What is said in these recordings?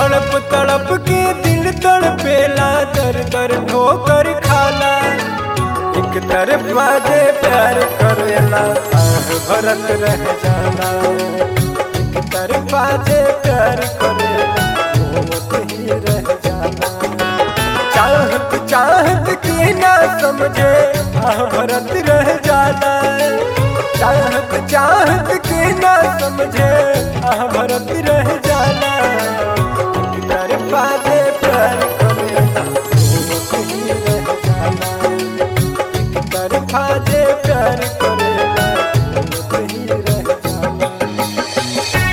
तड़प तड़प के दिल तड़पेला दर दर ठोकर खाला एक तरफ बाजे प्यार करेला आह भरत रह जाला एक तरफ बाजे प्यार करेला मोहत ही रह जाला चाहत चाहत के ना समझे आह भरत रह जाला चाहत चाहत के ना समझे आह भरत रह जाला एक तरफ बाजे प्यार करेला मोहत ही रह जाला एक तरफा जे प्यार करेला मोहत ही रह जाला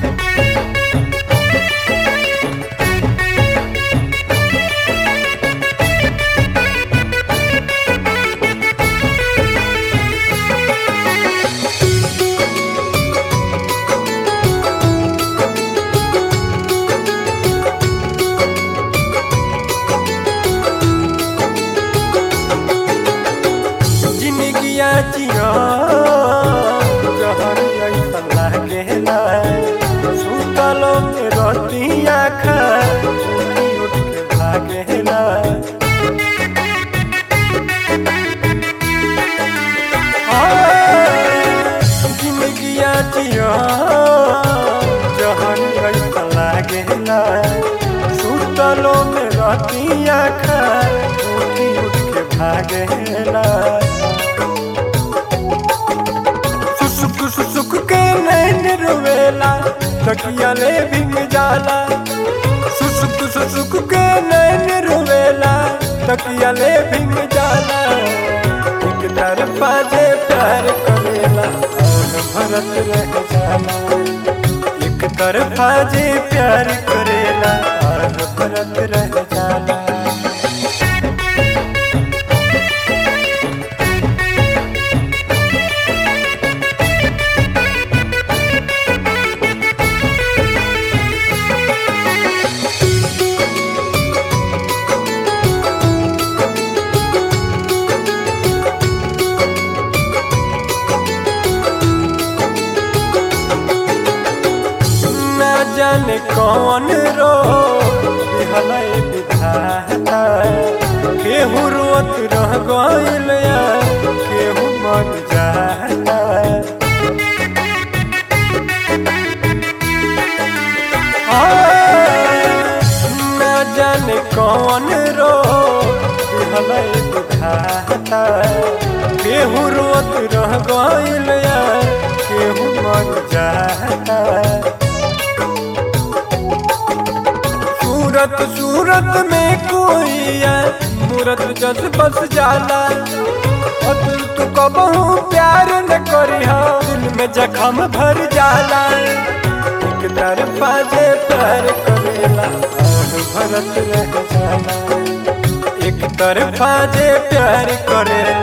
जिंदगिया जिया जहर ऐसन लागेला सुतलो में रतिया खा उठी उठ के भागेला हाँ, जिंदगिया जिया जहर ऐसन लागेला सुतलो में रतिया खा उठी उठ के भागेला सुसुक सुसुक के नैन रोवेला तकिया ले भिंग जाला सुसुक सुसुक के नैन रोवेला तकिया ले भिंग जाला एक तरफा जे प्यार करेला और भरत रह जाला एक तरफा जे प्यार करेला और भरत रह जाला ना जाने कौन रो हलै विधाता केहू रोत रह गइल या केहू मर जाता हाँ, ना जाने कौन रो हलै विधाता केहू रोत रह गइल या केहू मर जाता सूरत सूरत में कोई है मूरत जस बस जाला और दिल तू कबहू प्यार न करी दिल में जखम भर जाला एक तरफा जे प्यार करेला आह भरत रह जाला एक तरफा जे प्यार करेला